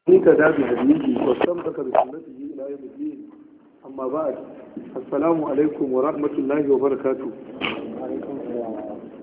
اهتدى بهديه واستمسك بسنته الى يوم الدين اما بعد السلام عليكم ورحمه الله وبركاته عليكم السلام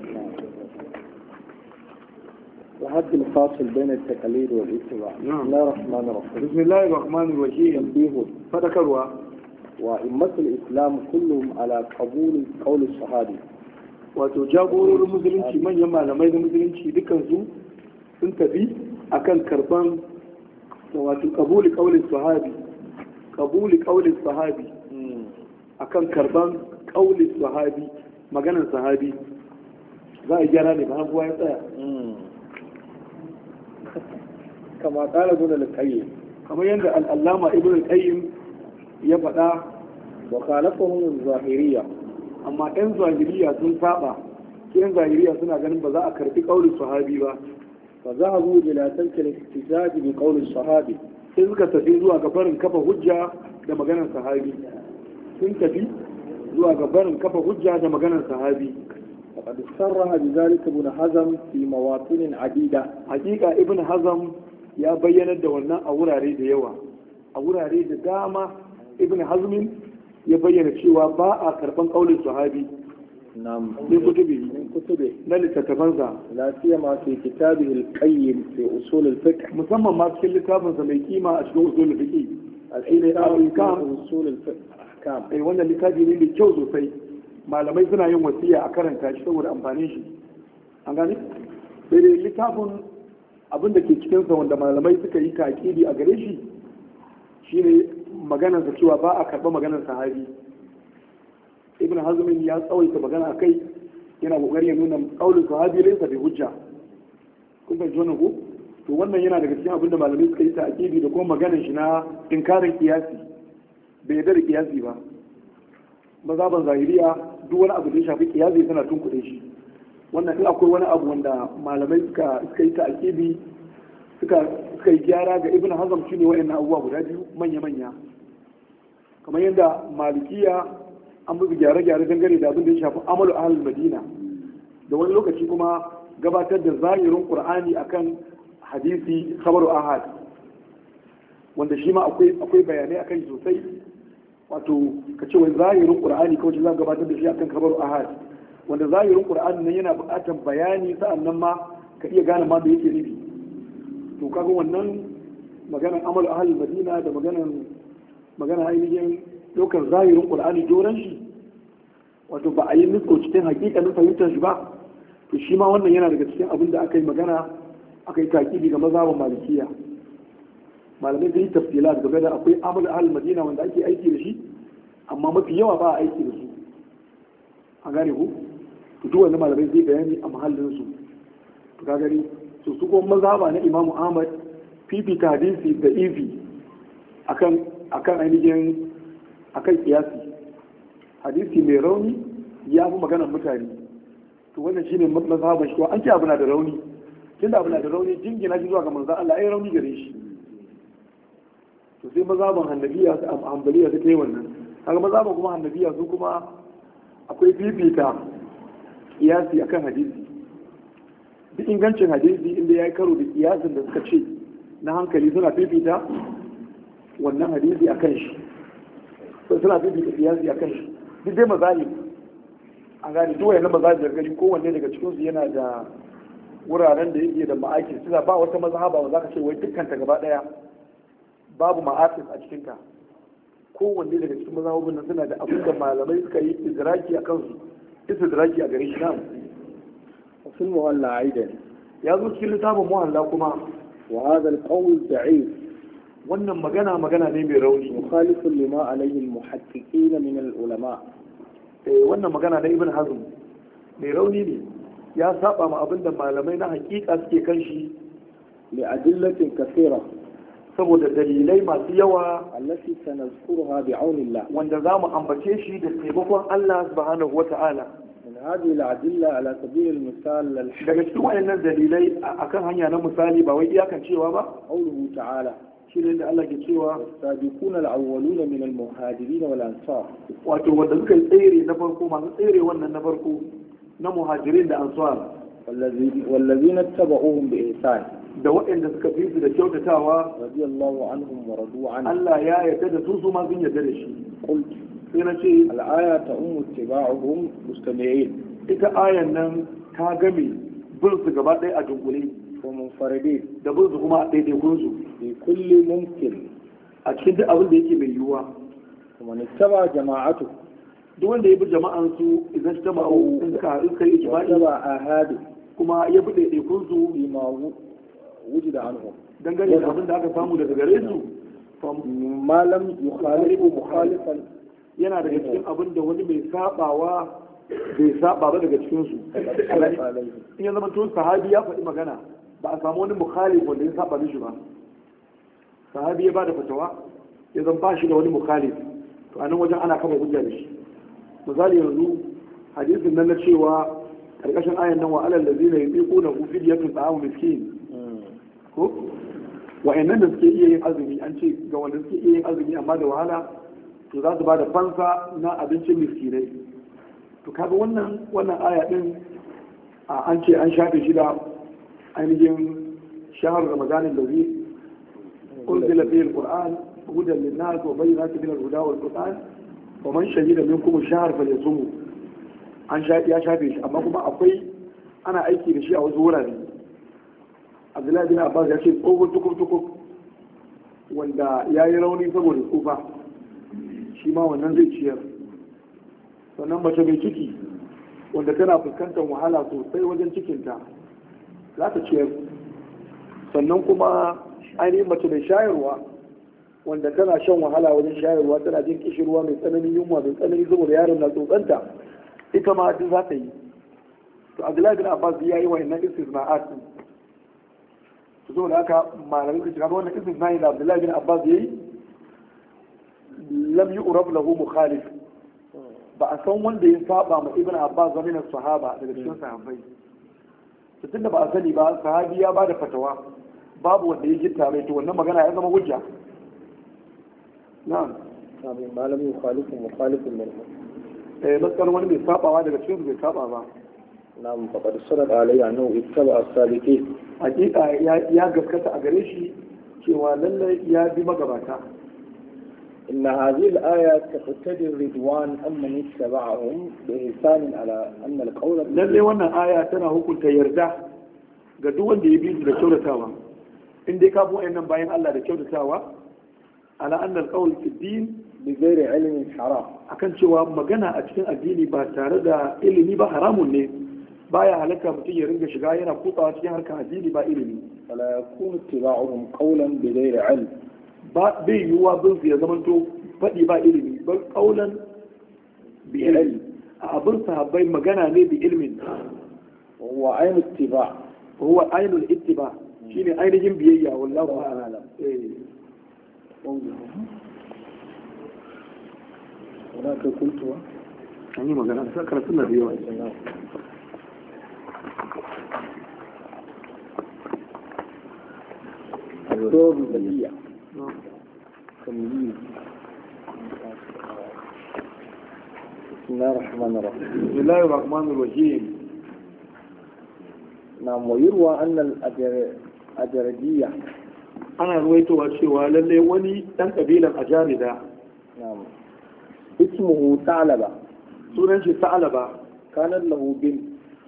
وحد الفاصل بين التقليد والاتباع نعم. بسم الله الرحمن الرحيم بسم الله الرحمن الرحيم تنبيه فذكروا وأئمة الإسلام كلهم على قبول قول الصحابي wato jagororin musulunci manyan malamai na musulunci dukansu sun tafi akan karban da wato kabuli kaulin sahabi kabuli kaulin sahabi akan karban kaulin sahabi maganar sahabi za a gyara ne ba kuwa ya tsaya كما قال ابن القيم kamar yadda al'allama ibn al-qayyim ya faɗa وخالفهم الظاهرية amma 'yan zahiriya sun saba su 'yan zahiriya suna ganin ba za a karbi kaulin sahabi ba فذهبوا إلى ترك الاحتجاج بقول الصحابي sai suka tafi zuwa ga barin kafa hujja da maganar sahabi sun tafi zuwa ga barin kafa hujja da maganar sahabi وقد صرح بذلك ابن حزم في مواطن عديدة hakika ibn hazam ya bayyanar da wannan a wurare da yawa a wurare da dama ibn hazmin ya bayyana cewa ba a karban kaulin sahabi نعم min kutubi من كتبه na littattafansa لا سيما في كتابه القيم في أصول الفقه musamman ma cikin littafinsa mai kima a cikin usul fiqi الكتاب الأحكام. في أصول الفقه أحكام eh wannan littafi ne mai kyau sosai malamai suna yin wasiya a karanta shi saboda amfanin shi an gane sai dai littafin abin da ke cikinsa wanda malamai suka yi takidi a gare shi shine maganarsa cewa ba a karɓa maganar sahabi ibn hazmin ya tsawaita magana a kai yana kokari ya nuna kaulin sahabi laysa bi hujja kun fahimci wannan ko to wannan yana daga cikin abin da malamai suka yi takidi da kuma maganar shi na inkarin kiyasi bai yarda da kiyasi ba mazaban zahiriya duk wani abu da ya shafi kiyasi suna tunkuɗe shi wannan in akwai wani abu wanda malamai suka suka yi ta'kidi suka suka yi gyara ga ibn hazm shine wayannan abubuwa guda biyu manya manya kamar yadda malikiya an musu gyare-gyare dangane da abin da ya shafi amalu ahlul madina da wani lokaci kuma gabatar da zahirin qur'ani akan hadisi khabaru ahad wanda shi ma akwai akwai bayanai akan shi sosai wato ka ce wai zahirin qur'ani kawai za ka gabatar da shi akan khabaru ahad wanda zahirin qur'ani nan yana buƙatar bayani sa'annan ma ka iya gane ma me yake nufi to kaga wannan maganar amal ahlul madina da maganar magana ainihin ɗaukar zahirin qur'ani doron shi wato ba a yi nutso cikin hakikanin fahimtar shi ba to shi ma wannan yana daga cikin abin da aka yi magana aka yi takidi ga mazhabin malikiya malamai sun yi tafsila game da akwai amal ahlul madina wanda ake aiki da shi amma mafi yawa ba a aiki da su a gane ku to duk wanda malamai zai bayani a mahallin su to ka gani to su kuma mazhaba na imamu ahmad fifita hadisi da ifi akan akan ainihin akan kiyasi hadisi mai rauni ya fi maganar mutane to wannan shine mazhaban shi an ce abu na da rauni tunda abu na da rauni jingina shi zuwa ga manzon Allah ai rauni gare shi to sai mazhaban hannabiya su hanbaliya su kai wannan kaga mazhaban kuma hannabiya su kuma akwai fifita kiyasi akan hadisi duk ingancin hadisi inda ya yi karo da kiyasin da suka ce na hankali suna fifita wannan hadisi a kan shi sai suna fifita kiyasi a kan shi duk dai mazali a gane duk wayannan mazali da gani kowanne daga cikin su yana da wuraren da yake da ma'akin suna ba wata mazhaba ba za ka ce wai dukkan ta gaba daya babu ma'akin a cikin ta kowanne daga cikin mazhabobin nan suna da abin da malamai suka yi idraki a kansu istidraki a gare shi na وفي المولى أيضا ya zo cikin littafin muhalla kuma وهذا القول ضعيف wannan magana magana ne mai rauni مخالف لما عليه المحققين من العلماء Eh, wannan magana na ibn hazm mai rauni ne ya saba ma abinda malamai na hakika suke kan shi لأدلة كثيرة saboda dalilai masu yawa التي سنذكرها بعون الله wanda za mu ambace shi da taimakon Allah subhanahu wa ta'ala من هذه الأدلة على سبيل المثال الحق daga cikin wayannan dalilai a- akan hanya na misali ba wai iyakan cewa ba قوله تعالى shi ne da Allah ke cewa والسابقون الأولون من المهاجرين والأنصار wato wanda suka yi tsere na farko masu tsere wannan na farko na muhajirin da ansar والذي- والذين اتبعوهم بإحسان da waɗanda suka fi su da kyautatawa radiyallahu anhum wa radu an Allah ya yarda da su su ma sun yarda da shi qult sai na ce al-aya ta'ummu ittiba'uhum mustami'in ita ayan nan ta game bin su gaba ɗaya a dunkule wa munfaridin da bin su kuma a ɗaiɗaikun su fi kulli mumkin a cikin duk abin da yake mai yiwuwa kuma nittaba jama'atu duk wanda ya bi jama'an su idan ta ma'u in suka haɗu suka yi ijma'i ittaba ahadu kuma ya bi ɗaiɗaikun su bima wu- wujida anhum dangane da abin da aka samu daga gare su fa ma lam yukhalifu mukhalifan yana daga cikin abin da wani mai sabawa bai saba ba daga cikin su khalafa alayhi in ya zama tun sahabi ya faɗi magana ba a samu wani mukhalif wanda ya saba mishi ba sahabi ya ba da fatawa ya zan ba shi da wani mukhalif to a nan wajen ana kama hujja da shi misali yanzu hadisin nan na cewa karkashin ayan nan wa alal ladina yuqiquna hu fidyatun ta'amu miskin ko wa'annan da suke iya yin azumi an ce ga wanda suke iya yin azumi amma da wahala to za su ba da fansa na abincin miskinai to kaga wannan wannan aya din a an ce an shafe shi da ainihin shahar ramadanin da zai unzila fihi alquran hudan linnas wa bayyinatin min alhuda wal qur'an wa man shahida minkum ash-shahr falyasumhu an shafe ya shafe shi amma kuma akwai ana aiki da shi a wasu wurare abdullahi bin abbas ya ce tsohon tukuk-tukuk wanda ya yi rauni saboda tsufa shi ma wannan zai ciyar sannan mace mai ciki wanda tana fuskantar wahala sosai wajen cikinta za ta ciyar sannan kuma ainihin mace mai shayarwa wanda tana shan wahala wajen shayarwa tana jin kishirwa mai tsananin yunwa mai tsanani saboda yaron na tsotsanta ita ma duk za ta yi to abdullahi bin abbas ya yi wa innan istisna'at din to saboda haka malamai suka shiga wannan istisna'i da abdullahi bin abbas ya yi lam yu'rab lahu mukhalif ba a san wanda ya saba ma ibn abbas wa min sahaba daga cikin sahabbai to tunda ba a sani ba sahabi ya bada fatawa babu wanda ya gitta mai to wannan magana ya zama hujja na'am abin ma lam yukhalifu mukhalifun minhum eh matsar wani mai sabawa daga cikin su bai saba ba na'am faqad sadaq alayhi annahu ittaba as-sabiqin hakika ya ya gaskata a gare shi cewa lallai ya bi magabata إن هذه الآية تقتضي الرضوان أمن اتبعهم بإحسان على أن القول lallai wannan aya tana hukunta yarda ga duk wanda ya bi su da kyautatawa in dai ka bi wayannan bayan Allah da kyautatawa ala annal qawl fi din بغير علم حرام akan cewa magana a cikin addini ba tare da ilimi ba haramun ne baya halatta mutum ya ringa shiga yana kutsawa cikin harkar addini ba ilimi فلا يكون اتباعهم قولا بغير علم ba bai yiwuwa bin su ya zamanto faɗi ba ilimi bal qaulan bi ilmi a abin sahabbai magana ne bi ilmin وهو عين اتباع huwa ainul ittiba shine ainihin biyayya wallahu a'lam eh هناك قلت an yi magana sai karatun na da yawa الدور البديع تمييز بسم الله الرحمن الرحيم بسم الله الرحمن الرحيم نعم ويروى أن الأجر- الأجردية ana ruwaitowa cewa lalle wani dan kabilan ajarida نعم اسمه ثعلبة sunan shi sa'alaba كانت له بنت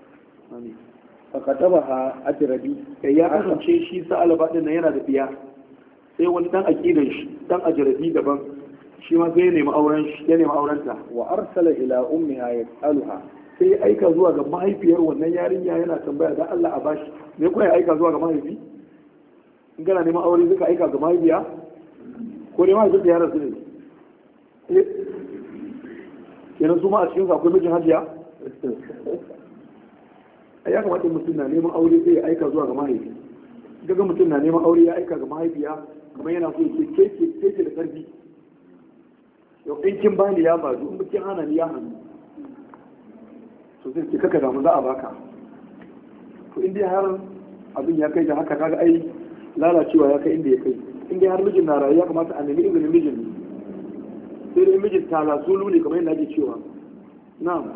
فكتبها أجردي kai ya kasance shi sa'alaba din nan yana da biya sai wani dan aqidan shi dan ajaridi daban shi ma sai ya nemi auren shi ya nemi aurenta وأرسل إلى أمها يسألها sai ya aika zuwa ga mahaifiyar wannan yarinya yana tambaya da Allah a bashi me kuma ya aika zuwa ga mahaifi in kana neman aure zai ka aika ga mahaifiya ko dai mahaifin da ya rasu ne Eh, kenan su ma a cikin su akwai mijin hajiya a ya kamata mutum na neman aure zai aika zuwa ga mahaifi daga mutum na neman aure ya aika ga mahaifiya kamar yana so ya ce ke ke ke da karfi yau in kin bani ya bazu in kin hana ni ya hannu to zai ce kaka damu za a baka to in dai har abin ya kai da haka kaga ai lalacewa ya kai inda ya kai in dai har mijin na rayu ya kamata a nemi izinin mijin ne sai dai mijin talasulu ne kamar yadda ake cewa na'am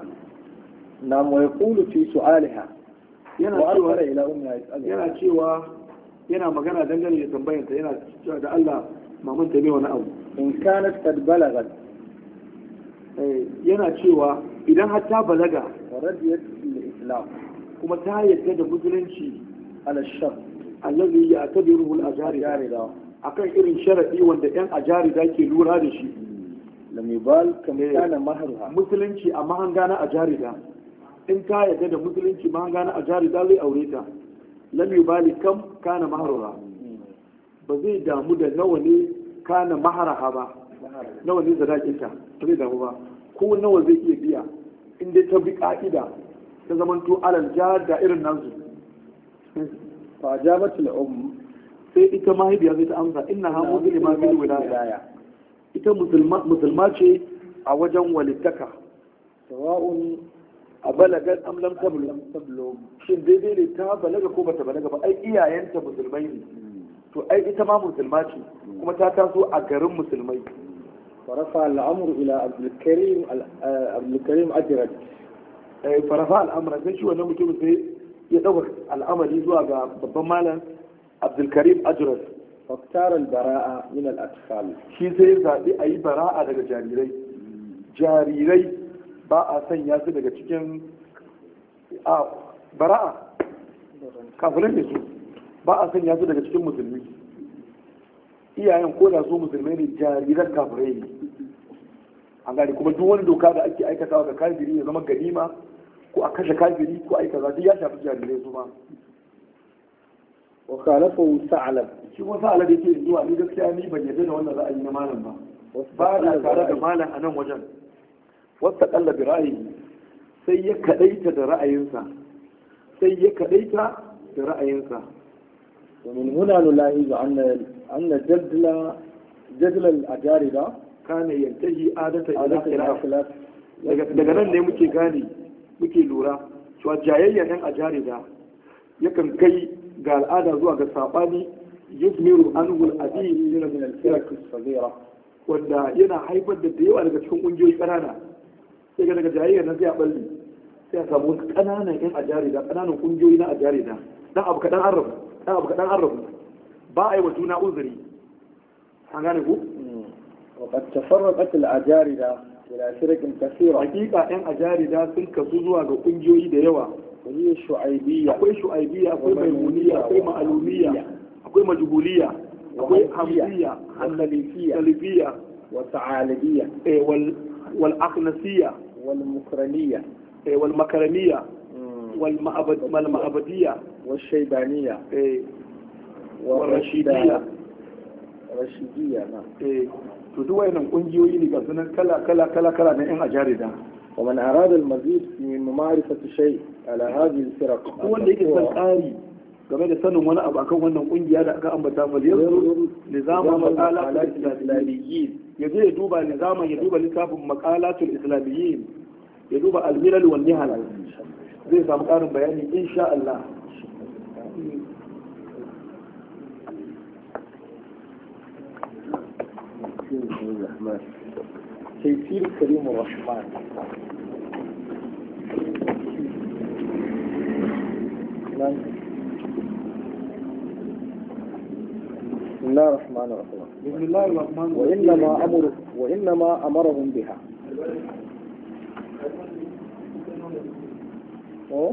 نعم ويقول في سؤالها yana وأرسل cewa إلى أمها يسألها yana cewa yana magana dangane da tambayarta yana cewa da Allah maman ta ne wani abu إن كانت قد بلغت Eh, yana cewa idan har ta balaga ورضيت الإسلام kuma ta yadda da musulunci على الشرط allazi ya tabiruhu al-ajari جاردا akan irin sharadi wanda yan ajari da ke lura da shi لم يبال كم إيه. كان مهرها musulunci a mahanga na ajarida in ta yadda da musulunci mahanga na ajarida zai aure ta lam yubali kam kana maharura ba zai damu da nawa ne kana maharaha ba مهرها nawa ne sadakinta ba zai damu ba ko nawa zai iya biya in dai ta bi ka'ida ta zamanto alal jihar da irin nasu فأجابت الأم sai ita mahaifiya zai ta amsa inna ha muslima bil wilaya ita musulma musulma ce a wajen walittaka سواء a balagar am lam tablu لم تبلغ shin daidai ne ta balaga ko bata balaga ba ai iyayenta musulmai ne to ai ita ma musulma ce kuma ta taso a garin musulmai ورفع الأمر إلى عبد الكريم آه، عبد الكريم أجرد eh, farafa al'amura sai shi wannan mutum sai ya ɗaukar al'amari zuwa ga babban malam abdulkarim ajras واختار البراءة من الأطفال shi sai ya zaɓi a yi bara'a daga jarirai jarirai ba a sanya su daga cikin a bara'a kafirai ne su ba a sanya su daga cikin musulmi iyayen ko da su musulmai ne jariran kafirai ne an gane kuma duk wani doka da ake aikatawa ga kafiri ya zama ganima ko a kashe kafiri ko a aikata duk ya shafi jarirai su ma وخالفه ثعلب shi kuma sa alade ke zuwa ni gaskiya ni ban yarda da wannan ra'ayi na malam ba ba na tare da malam a nan wajen wasta kalla bi ra'ayi sai ya kadaita da ra'ayinsa sai ya kadaita da ra'ayinsa ومن هنا نلاحظ أن أن جدل جدل الأجاردة kana yantahi adata ila عادة إلى khilaf خلاف daga daga nan ne muke gane muke lura cewa jayayya yan ajarida yakan kai ga al'ada zuwa ga sabani yuzmiru anhu al-adi من الفرق الصغيرة wanda yana haifar da da yawa daga cikin kungiyoyi ƙanana sai ga daga jayayyar na sai a balle sai a samu wasu ƙananan yan ajarida ƙananan kungiyoyi na ajarida dan abu kaɗan an rabu dan abu kaɗan an rabu ba a yi wa juna uzuri an gane ku وقد تفرقت الأجاردة إلى فرق كثيرة hakika yan ajarida sun kasu zuwa ga kungiyoyi da yawa وهي الشعيبية akwai shu'aibiyya akwai maimuniya akwai ma'alumiyya akwai majhuliya akwai hamziya والخليفية salifiyya والثعالبية eh, wal wal akhnasiyya والمكرمية eh, wal makaramiyya wal ma'abad wal ma'abadiyya والشيبانية eh, والرشيدية الرشيدية نعم eh, to duk wayannan kungiyoyi ne ga sunan kala kala kala kala na yan ajarida ومن أراد المزيد من معرفة شيء على هذه الفرق duk wanda yake son ƙari game da sanin wani abu akan wannan kungiya da aka ambata fa yanzu nizaman maqalatul islamiyyin ya je ya duba nizaman ya duba littafin maqalatul islamiyyin ya duba al-milal wal nihal zai samu ƙarin bayani insha Allah تيسير كريم الرحمن نعم. بسم الله الرحمن الرحيم بسم الله الرحمن الرحيم وإنما أمر وإنما أمرهم بها أه؟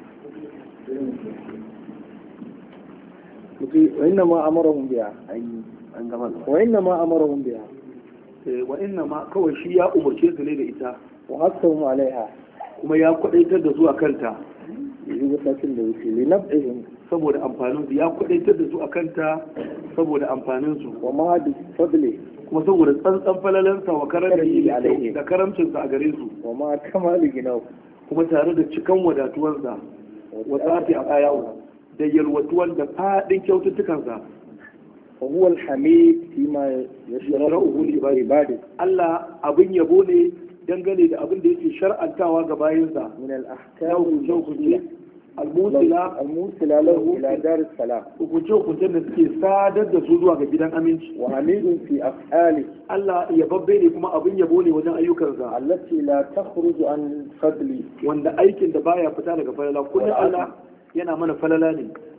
وإنما أمرهم بها وإنما أمرهم بها Eh, wa inna ma kawai shi ya umarce su ne da ita وحثهم عليها kuma ya kwadaitar da zuwa kanta بوسط الوسيل لنبعهم saboda amfanin su ya kwadaitar da su a kanta saboda amfanin su وما بفضله kuma saboda tsantsan falalansa wa Karami karamci alaihi. da karamcinsa a gare su وما كمال جناه kuma tare da cikan wadatuwansa wa tsafi a kayawo da yalwatuwan da faɗin kyaututtukansa وهو الحميد فيما يشرعه لعباده Allah abin yabo ne dangane da abin da yake shar'antawa ga bayansa من na الأحكام hukunce-hukunce almusila الموصلة له إلى دار السلام hukunce-hukuncen da suke sadar da su zuwa ga gidan aminci وحميد في أفعاله Allah yababbe ne kuma abin yabo ne wajen ayyukansa التي لا تخرج عن فضله wanda aikin da baya fita daga falala kullum Allah yana mana falala ne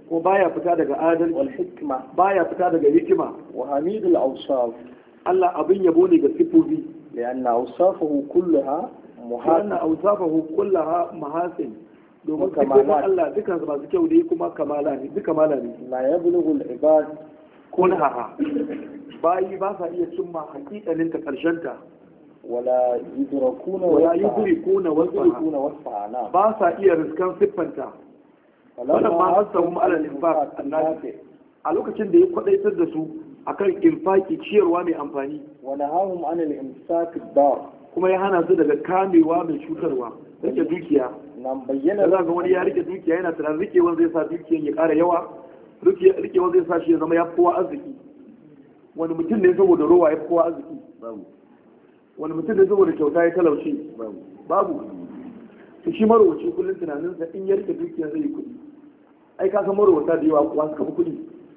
ko baya fita daga adalci والحكمة baya fita daga hikima وحميد الأوصاف Allah abin yabo ne ga sifofi لأن أوصافه كلها wannan محاسن ausafahu kullaha mahasin domin Wa sifofin kamalat. Allah dukansu masu kyau ne kuma kamala ne duka kamala ne لا يبلغ العباد kunhaha bayi ba sa iya cimma hakikanin ta karshen ta ولا يدركون wala وصفها. yudrikuna wasfaha يدركون وصفها نعم ba sa iya riskan siffanta فلما ma حثهم hasahum ala al-infaq النافع a lokacin da ya kwadaitar da su akan infaki ciyarwa mai amfani ونهاهم عن الإمساك الضار kuma ya hana su daga kamewa mai cutarwa rike dukiya نعم بين da za ga wani ya rike dukiya yana tunanin rikewan zai sa dukiyan ya ƙara yawa rike- rikewan zai sa shi ya zama ya fi kowa arziki wani mutum ne saboda rowa ya fi kowa arziki wani mutum ne saboda kyauta ya talauce babu to shi marowaci kullum tunaninsa in ya rike dukiya zai yi kuɗi ai ka san marowata da yawa kuwa suka fi kuɗi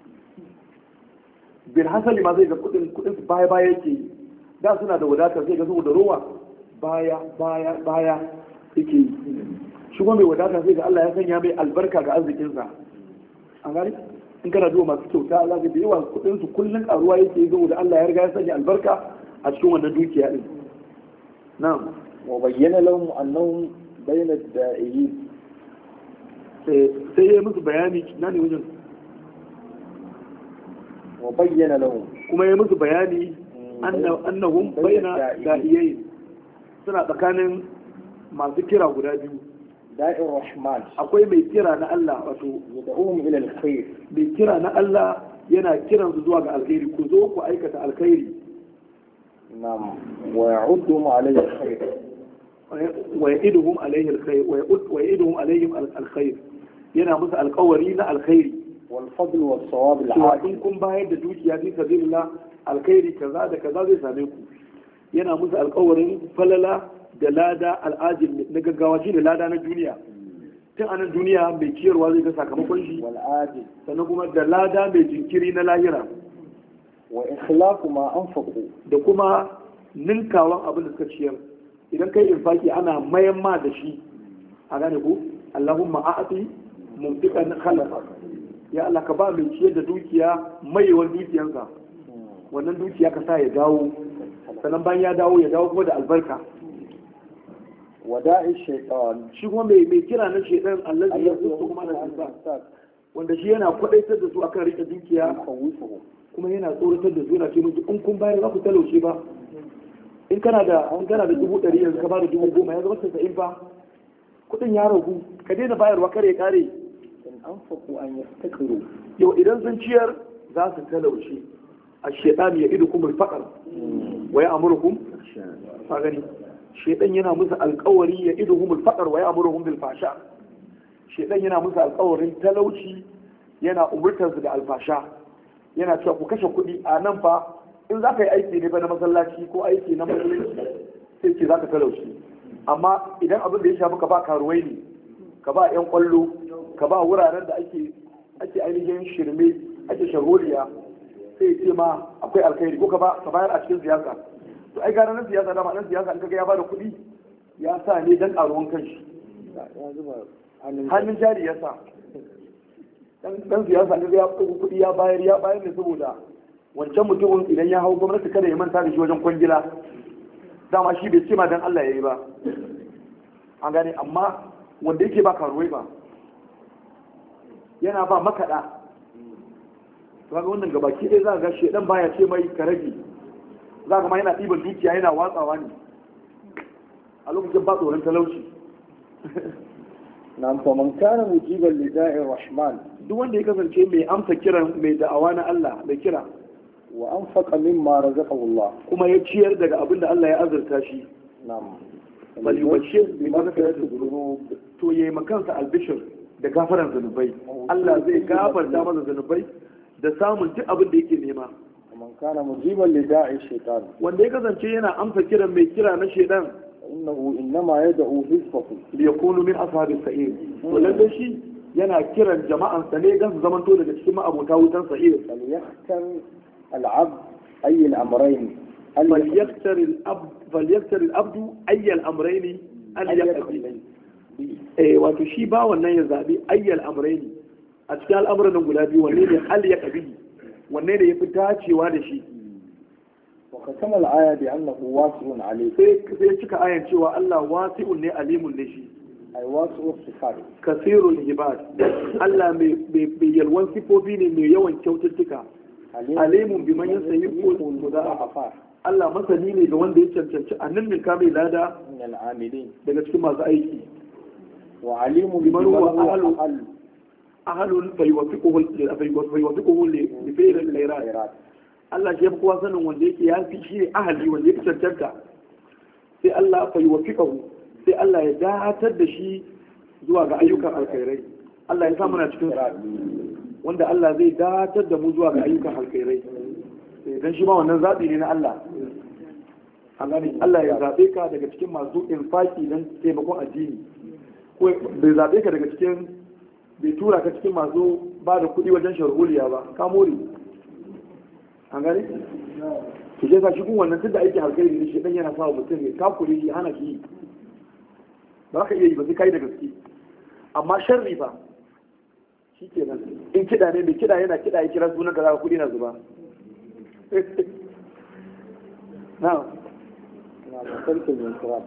bin hasali ma zai ga kuɗin kuɗin su baya baya yake yi da suna da wadatar zai ga saboda rowa baya baya baya yake yi shi kuma mai wadata sai ga Allah ya sanya mai albarka ga arzikinsa an gani in kana duba masu kyauta za ka da yawa kuɗin su kullum karuwa yake yi saboda Allah ya riga ya sanya albarka a cikin wannan dukiya din na'am وبين لهم أنهم بين الدائرين sai sai ya yi musu bayani na ne wajen وبين لهم kuma ya yi musu bayani anna- annahum bayna da'iyayi suna tsakanin masu kira guda biyu داء الرحمن akwai mai kira na Allah wato يدعوهم إلى الخير mai kira na Allah yana kiran su zuwa ga alkhairi ku zo ku aikata alkhairi نعم ويعدهم عليه الخير wa ya'iduhum alayhi alkhair wa ya'ud- wa ya'iduhum alayhim al- alkhair yana musu alkawari na alkhairi والفضل والصواب cewa العادل in kun bayar da dukiya fi sabilillah alkhairi kaza da kaza zai same ku yana musu alkawarin falala da lada al'ajin na gaggawa shi ne lada na duniya tun a nan duniya mai ciyarwa zai ga sakamakon shi والعاجل sannan kuma da lada mai jinkiri na lahira وإخلاق ما أنفقوا da kuma ninkawan abin da suka ciyar idan kai infaki ana mayan ma da shi a gane ku Allahumma a'ati mumtikan khalafa ya Allah ka ba mai ciyar da dukiya maiwan dukiyansa wannan dukiya ka sa ya dawo sannan bayan ya dawo ya dawo kuma da albarka وداء الشيطان shi kuma mai mai kira na shedan allazi ya zuwa kuma na insa الإنسان wanda shi yana kwadaitar da su akan rike dukiya يخوفه kuma yana tsoratar da su yana ce musu in kun bayar za ku talauce ba in kana da in kana da dubu ɗari yanzu ka ba da dubu goma ya zama tasa'in fa kuɗin ya ragu ka daina bayarwa kare kare إن أنفقوا أن يفتكروا yau idan sun ciyar za su talauce a shedan ya idu kuma faɗar wa ya amurkum ka gani shedan yana musu alƙawari ya idu humul faɗar wa ya amurkum bil fasha shedan yana musu alƙawarin talauci yana umurtar su da alfasha yana cewa ku kashe kuɗi a nan fa in za ka yi aiki ne ba na masallaci ko aiki na musulunci sai ce za ka talauci amma idan abin da ya shafi ka ba karuwai ne ka ba 'yan kwallo ka ba wuraren da ake ake ainihin shirme ake shagoliya sai ce ma akwai alkhairi ko ka ba ka bayar a cikin siyasa to ai gara na siyasa dama nan siyasa in kaga ya bada kuɗi ya sa ne dan karuwan kanshi hannun jari ya sa dan dan siyasa ne ya ɗauki kuɗi ya bayar ya bayar ne saboda wancan mutumin idan ya hau gwamnati kada ya manta da shi wajen kwangila dama shi bai ce ma dan Allah ya yi ba an gane amma wanda yake ba karuwai ba yana ba makaɗa kaga wannan gabaki ɗaya za ga shedan baya ce mai ka rage za ga ma yana ɗiban dukiya yana watsawa ne a lokacin ba tsoron talauci نعم فمن كان مجيبا لداء الرحمن duk wanda ya kasance mai amsa kiran mai da'awa na Allah mai kira وأنفق مما رزقه الله kuma ya ciyar daga abin da Allah ya azurta shi نعم bal yubashshir bi maghfiratin الذنوب to yayi makansa albishir da gafaran zanubai Allah zai gafarta masa zanubai da samun duk abin da yake nema ومن كان مجيبا لداء الشيطان wanda ya kasance yana amsa kiran mai kira na shedan فإنه إنما يدعو حزبه li yakunu min ashabis sa'ir to lalle shi yana kiran jama'an sa ne dan su zamanto daga cikin ma'abota wutan sa'ir فليختر العبد أي الأمرين فليختار الأب فليختار الأبد أي الأمرين أن يقضي eh wato shi ba wannan ya zabi ayyal amrayni a cikin al'amuran nan guda biyu wanne ne hal ya kabi wanne ne yafi dacewa da shi وختم الآية بأنه واسع عليه sai sai cika ayan cewa Allah wasi'un ne alimun ne shi أي واسع الصفات kasirul ibad Allah mai mai yalwan sifofi ne mai yawan kyaututtuka alimun biman yasayiqu المضاعفات Allah masani ne ga wanda ya cancanci a nan milka mai lada من العاملين daga cikin masu aiki وعليم بمن بمن هو هو أهل- أقل ahalun fayuwafiquhu fayuwafiquhu li li fi'l al-khairat خيرات Allah shi ya fi kowa sanin wanda yake ya fi shi ne ahali wanda ya fi cancanta sai Allah fayuwafiquhu sai Allah ya datar da shi zuwa ga ayyukan alkhairai Allah ya sa muna cikin su wanda Allah zai datar da mu zuwa ga ayyukan alkhairai dan shi ma wannan zabi ne na Allah an gane Allah ya zabe ka daga cikin masu infaki dan taimakon addini ko bai zabe ka daga cikin bai tura ka cikin masu ba da kuɗi wajen sharholiya ba ka more an gane ki je ka shi kun wannan tunda aikin alkhairi ne shi dan yana sa wa mutum ya takure shi hana ki yi. ba ka iya yi ba sai kai da gaske amma sharri ba shi kenan in kiɗa ne mai kiɗa yana kiɗa ya kira sunan ka za ka kuɗi na zuba na نعم ترك الانصراف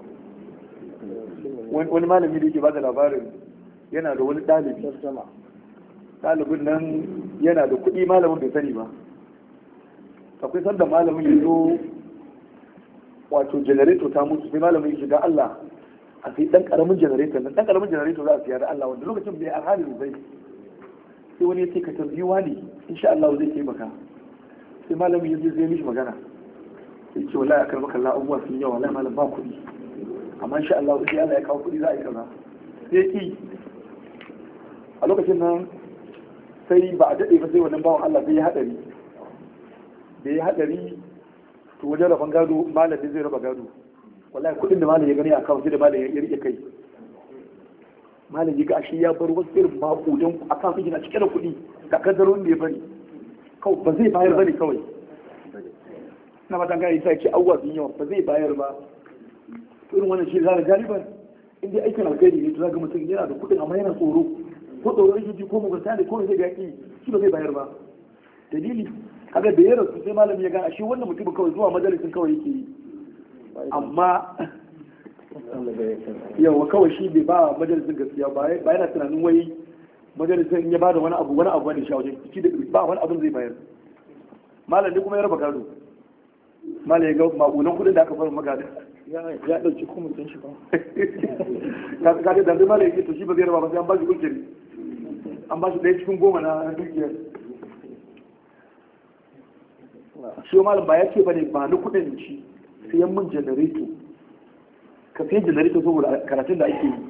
wani malami da yake ba da labarin yana da wani ɗalibi ترجمة ɗalibin nan yana da kuɗi malamin bai sani ba akwai sanda malamin ya zo wato janareto ta mutu sai malamin ya shiga Allah a sai ɗan ƙaramin janareto nan ɗan ƙaramin janareto za a siya da Allah wanda lokacin bai alhali bai sai wani ya ce ka tambiwa ne insha Allah zai taimaka sai malamin ya zo zai mishi magana sai ce wallahi akar maka Allah abubuwa sun yawa wallahi malam ba kuɗi amma insha Allah sai Allah ya kawo kuɗi za a yi kaza sai ki a lokacin nan sai ba a daɗe ba sai wannan bawan Allah sai ya haɗari da ya haɗari to wajen rabon gado malamin zai raba gado wallahi kuɗin da malam ya gani a kawo sai da malam ya rike kai malam ya ga ashe ya bar wasu irin maƙudan a kan su na cike da kuɗi ga kaddarorin da ya bari kawai ba zai bayar bane kawai na matan gani sai ce awwa sun yawa ba zai bayar ba irin wannan shi zaka galiban in dai aikin alkhairi ne to zaka mutum yana da kuɗin amma yana tsoro ko tsoro yake ji ko mugunta ne ko zai ga yaki shi ba zai bayar ba dalili kaga da ya rasu sai malami ya gane shi wannan mutum kawai zuwa majalisin kawai yake yi amma yawa kawai shi bai ba majalisin gaskiya ba ba yana tunanin wai majalisin ya ba da wani abu wani abu ne shi a wajen shi da ba wani abin zai bayar malam ne kuma ya raba gado malam ya ga maƙunan kuɗin da aka fara magana ya ɗauki kuma sun shi ba ka ga da malam ya ce to shi ba zai raba ba sai an ba shi ujiri an ba shi ɗaya cikin goma na dukiyar shi wa malam ba ya ce ba ne ba ni kuɗin shi siyan min janareto ka siyan janareto saboda karatun da ake yi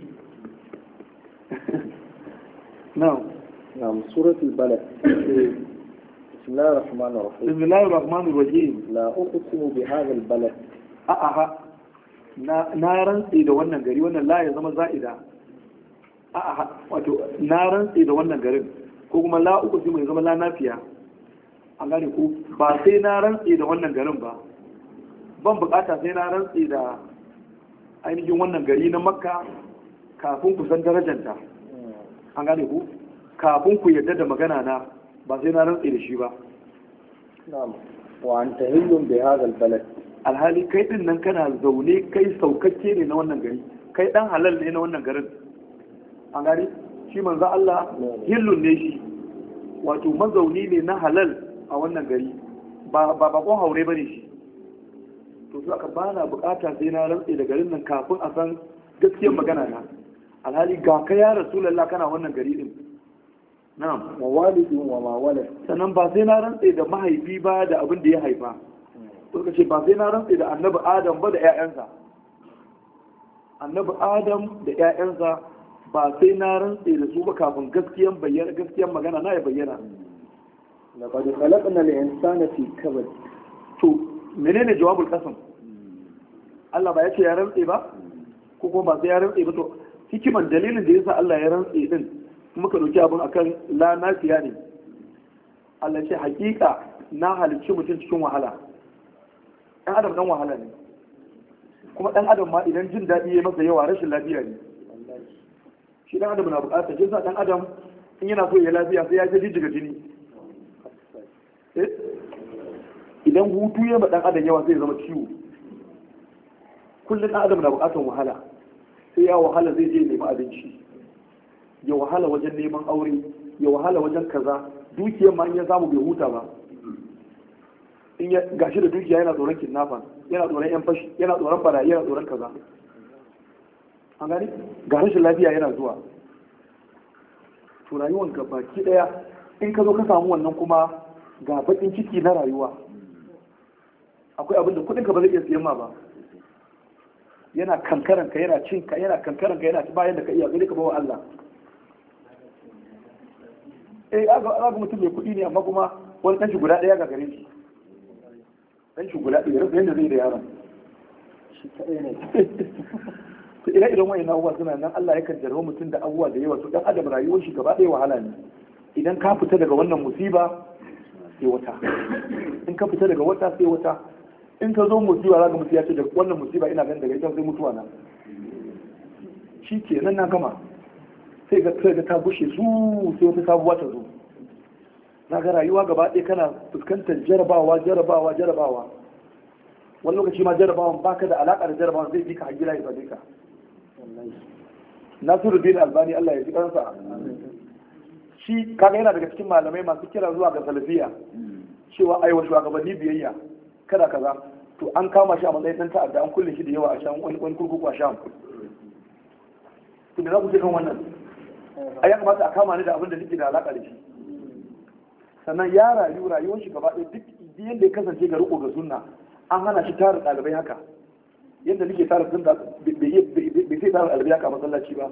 na نعم سورة البلد بسم الله الرحمن الرحيم bismillahir rahmanir rahim لا أقسم بهذا البلد a aha na na rantsi da wannan gari wannan la ya zama za'ida a aha wato na rantsi da wannan garin ko kuma la uku sai mai zama la nafiya an gane ko ba sai na rantsi da wannan garin ba ban bukata sai na rantsi da ainihin wannan gari na makka kafin ku san darajanta an gane ku kafin ku yarda da magana na ba sai na rantsi da shi ba نعم وأنت هل بهذا البلد alhali kai din nan kana zaune kai saukakke ne na wannan gari kai dan halal ne na wannan garin an gari shi manzo Allah hillun ne shi wato mazauni ne na halal a wannan gari ba ba bakon haure bane shi to su aka bana bukata sai na rantse da garin nan kafin a san gaskiyar magana na alhali ga ka ya rasulullah kana wannan gari din na'am ووالد وما ولد sannan ba sai na rantse da mahaifi ba da abin da ya haifa suka ce ba sai na rantse da annabi adam ba da 'ya'yansa annabi adam da 'ya'yansa ba sai na rantse da su ba kafin gaskiyan bayyana gaskiyan magana na ya bayyana لقد خلقنا الإنسان في كبد to menene jawabul qasam Allah ba ya ce ya rantse ba ko kuma ba sai ya rantse ba to hikiman dalilin da yasa Allah ya rantse din muka dauki abin akan la nafiya ne Allah ce hakika na halicci mutum cikin wahala dan adam dan wahala ne kuma dan adam ma idan jin daɗi ya masa yawa rashin lafiya ne shi dan adam na buƙatar shi sa dan adam in yana so ya lafiya sai ya ta jijjiga jini idan hutu ya ma dan adam yawa zai zama ciwo kullum dan adam na bukatar wahala sai ya wahala zai je nemi abinci ya wahala wajen neman aure ya wahala wajen kaza dukiyar ma in ya samu bai huta ba in ya gashi da dukiya yana tsoron kidnapper yana tsoron yan fashi yana tsoron barayi yana tsoron kaza an gani ga rashin lafiya yana zuwa to rayuwar ga baki daya in ka zo ka samu wannan kuma ga bakin ciki na rayuwa akwai abin da kudin ka ba zai iya siyan ma ba yana kankaran ka yana cin ka yana kankaran ka yana bayan da ka iya sai ka bawa Allah eh aga aga mutum mai kudi ne amma kuma wani dan shi guda daya ga gare shi dan shi guda daya yadda zai da yaron shi kadai ne to ire iren wayan abubuwa suna nan Allah yakan jarrawa mutum da abubuwa da yawa to dan adam rayuwar shi gaba ɗaya wahala ne idan ka fita daga wannan musiba sai wata in ka fita daga wata sai wata in ka zo musiba za ka mutu ya ce da wannan musiba ina ganin daga ita sai mutuwa na shi ke nan na gama sai ga sai ga ta bushe su sai wata sabuwa ta zo na ga rayuwa gaba ɗaya kana fuskantar jarabawa jarabawa jarabawa wani lokaci ma jarabawan baka da alaƙa da jarabawan zai bi ka a gida ya same ka Nasiruddin Albani Allah ya ji kansa shi kaga yana daga cikin malamai masu kira zuwa ga salafiya cewa ai wa shugabanni biyayya kada kaza to an kama shi a matsayin dan ta'adda an kulle shi da yawa a shan wani wani kurkuku a sham to me za ku ce kan wannan ai ya kamata a kama ni da abin da nake da alaka da shi sannan ya rayu rayuwar shi gaba ɗaya duk yadda ya kasance ga riko ga sunna an hana shi tara ɗalibai haka yadda nake tara sunna bai sai tara ɗalibai haka a masallaci ba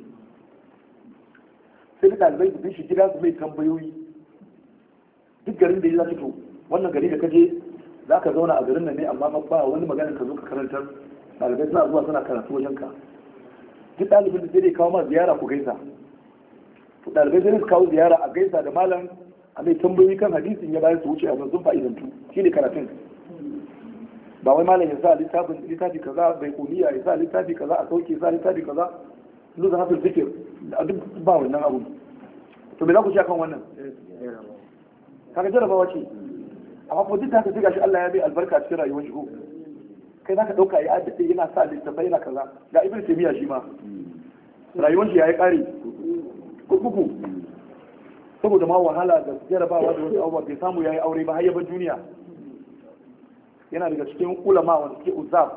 sai da ɗalibai su bi shi gida su mai tambayoyi duk garin da ya za to wannan gari da kaje za ka zauna a garin nan ne amma ba wani magana ka zo ka karantar ɗalibai suna zuwa suna karatu wajen ka duk ɗalibin da sai dai kawo ma ziyara ku gaisa to ɗalibai sai su kawo ziyara a gaisa da malam a mai tambayoyi kan hadisin ya bayar su wuce a sun fa'idantu shi ne karatun ba wai malam ya sa littafin littafi kaza bai kuniya ya sa littafi kaza a sauke ya sa littafi kaza luzan hafin zikir a duk ba wannan abu to me za ku ci akan wannan kaga jarabawa ce amma ko duk haka sai shi Allah ya bai albarka cikin rayuwar shi ko kai zaka dauka ya addace yana sa littafai yana kaza ga ibn taymiya shi ma rayuwar shi yayi kare kuku saboda ma wahala da jarabawa da wasu abubuwa bai samu yayi aure ba har ya bar duniya yana daga cikin ulama wanda suke uzab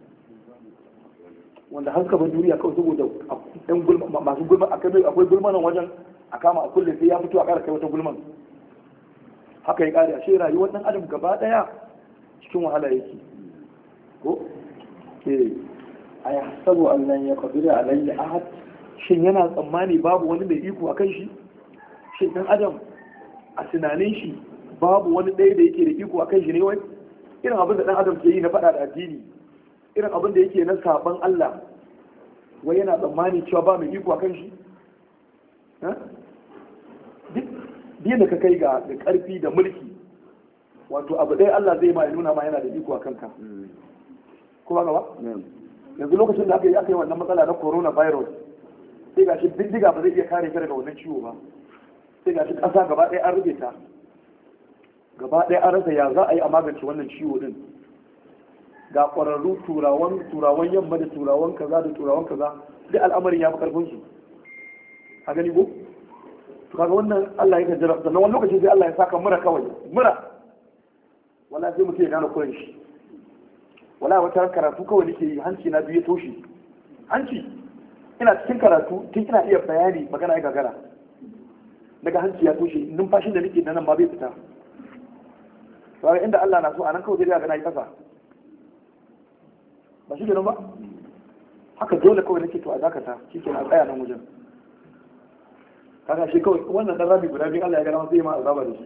wanda har suka bar duniya kawai saboda ɗan gulma masu gulma akwai gulma nan wajen a kama a kulle sai ya fito a ƙara kai wata gulman haka ya ƙare ashe rayuwar ɗan adam gaba ɗaya cikin wahala yake ko ke a ya sabu annan ya kabira alayya ahad shin yana tsammani babu wani mai iko a kan shi shin ɗan adam a tunanin shi babu wani ɗaya da yake da iko a kan shi ne wai irin abin da ɗan adam ke yi na faɗa da addini irin abin da yake na saban Allah wai yana tsammani cewa ba mai iko a kan shi duk da ka kai ga da ƙarfi da mulki wato abu ɗaya Allah zai ma ya nuna ma yana da iko a kanka kuma gaba yanzu lokacin da aka yi aka yi wannan matsala na coronavirus sai gashi bindiga ba zai iya kare ka daga wannan ciwo ba sai gashi ƙasa gaba ɗaya an rufe ta gaba ɗaya an rasa ya za a yi a magance wannan ciwo din ga ƙwararru turawan turawan yamma da turawan kaza da turawan kaza duk al'amarin ya fi ƙarfin su a gani ko to kaga wannan Allah ya kaddara sannan wani lokaci sai Allah ya saka mura kawai mura wala sai mutum ya gane kuran shi wala wata karatu kawai nake yi hanci na biyu ya toshe hanci ina cikin karatu tun ina iya bayani magana ya gagara daga hanci ya toshe numfashin da nake nan ma bai fita to inda Allah na so anan kawai zai ga na yi kasa ba shi kenan ba haka dole kawai nake to a dakata shi ke na tsaya nan wajen kaga shi kawai wannan dan rabi guda biyu Allah ya gana zai ma azaba da shi